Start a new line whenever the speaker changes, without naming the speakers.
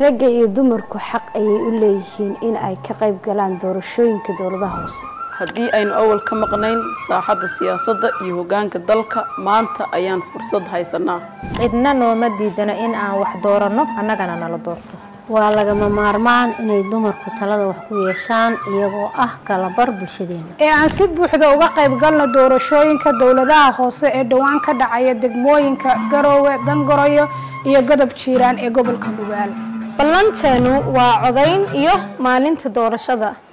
ragga iyo dumarku xaq ayay u leeyihiin in ay ka qayb galaan doorashooyinka dowladaha hoose
haddii aynu awal ka maqnayn saaxadda siyaasadda iyo hoggaanka dalka maanta ayaan fursad haysanaa
cidna nooma diidano in aan wax dooranno annagana nala doorto
waa lagama maarmaan inay dumarku talada wax ku yeeshaan iyagoo ah kalabar bulshadeena
ee aan si buuxda uga qayb galno doorashooyinka dowladaha hoose ee dhowaan ka dhacaya degmooyinka garoowe dangoroyo iyo godob jiiraan ee gobolka dhugaal
ballanteenu waa codayn iyo maalinta doorashada